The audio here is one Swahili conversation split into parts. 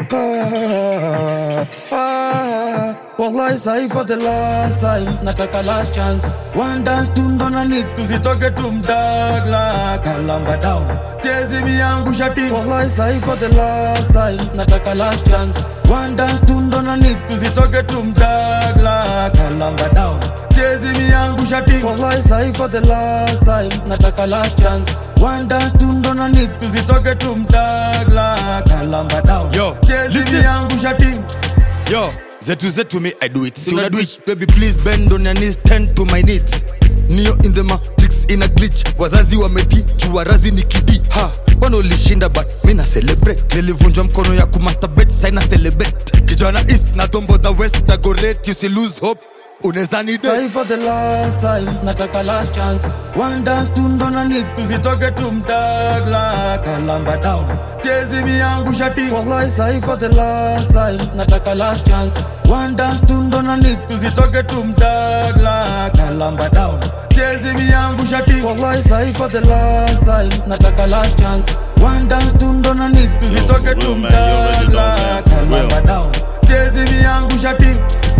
Ah, ah, wallahi sahi for the last time nataka last chance one dance tu ndo na need tusitoke tumdagla kalamba down chezi miyangu shati wallahi sahi for the last time nataka last chance one dance tu ndo na need tusitoke tumdagla kalamba down chezi miyangu shati wallahi sahi for the last time nataka last chance one dance tu ndo na need tusitoke tumdagla kalamba down Yo, chezi listen. miyangu shati Yo, zetu zetu me I do it. Si una do it, baby please bend on your knees, tend to my needs. Neo in the matrix in a glitch. Wazazi wameti, juwarazi ni kidi. Ha, wanaolishinda but mi na celebrate. Nilivunjwa mkono ya kumasturbate, saina celebrate. Kijana east na tombo the west na go rate. You see lose hope, unaweza ni Try date. for the last time, nataka last chance. One dance tu ndo na need, tusitoke tumdagla kalamba down. Chezi miyangu shati, wallahi sahi for the last time, nataka last chance. One dance tu ndo na need, tusitoke tumdagla kalamba down. Chezi miyangu shati, wallahi sahi for the last time, nataka last chance. One dance tu ndo na need, tusitoke for real, man. You already know, tumdagla man. For real. kalamba down. Chezi miyangu shati.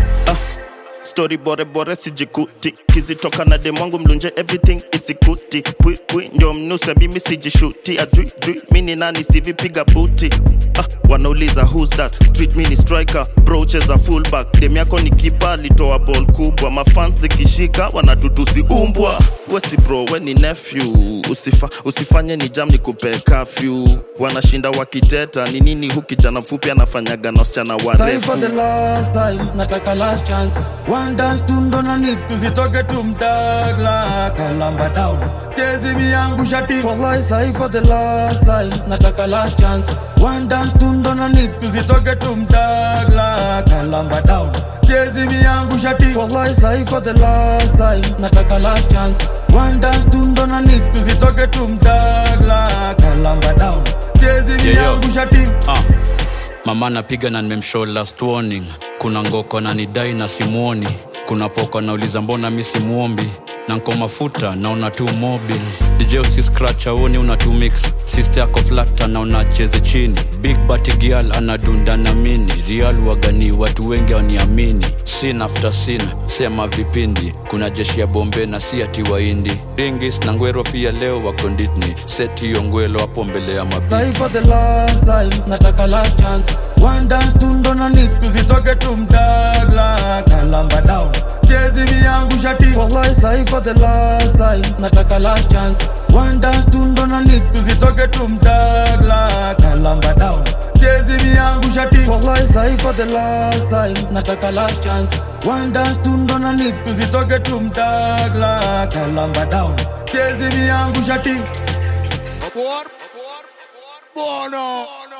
stori bore bore sijikuti kizitoka na demwangu mlunje everything isikuti pwi pwi ndio mnuse mimi sijishuti ajui jui mini nani sivipiga buti ah, wanauliza who's that street mini striker brocheza fullback dem yako ni kipa alitoa ball kubwa mafans zikishika wanatutusi umbwa wesi bro we ni nephew Usifa, usifanye ni jam ni kupe kafyu wanashinda wakiteta ni nini hu kijana mfupi anafanyaga na wasichana Try for warefu the last time, nataka last chance. One dance tu ndo na need, tusitoke tumdagla kalamba down. Chezi miyangu shati, wallahi sahi for the last time, nataka last chance. One dance tu ndo na need, tusitoke tumdagla kalamba down. Chezi miyangu shati, wallahi sahi for the last time, nataka last chance. One dance tu ndo na need, tusitoke tumdagla kalamba down. Chezi Yeah, yo. miyangu shati. Ah. mama napiga na nimemshow last warning kuna ngoko na nidai na simuoni kuna poko nauliza mbona mi simuombi na nko mafuta naona tu mobil dj usi scratch aoni una tu mix sister yako flata na unacheze chini big bati gial anadunda na mini real wagani watu wengi waniamini sin after sin sema vipindi kuna jeshi ya bombe na si ati waindi ringis na ngwero pia leo wako nditni seti hiyo ngwelo hapo mbele ya mabi Try for the last time, nataka last chance. One dance tu ndo na need, tusitoke tumdagla kalamba down. Chezi miyangu shati, wallahi sahi for the last time, nataka last chance. One dance tu ndo na need, tusitoke tumdagla kalamba down. Chezi miyangu shati, wallahi sahi for the last time, nataka last chance. One dance tu ndo na need, tusitoke tumdagla kalamba down. Chezi miyangu shati. Abort, abort, abort, bono.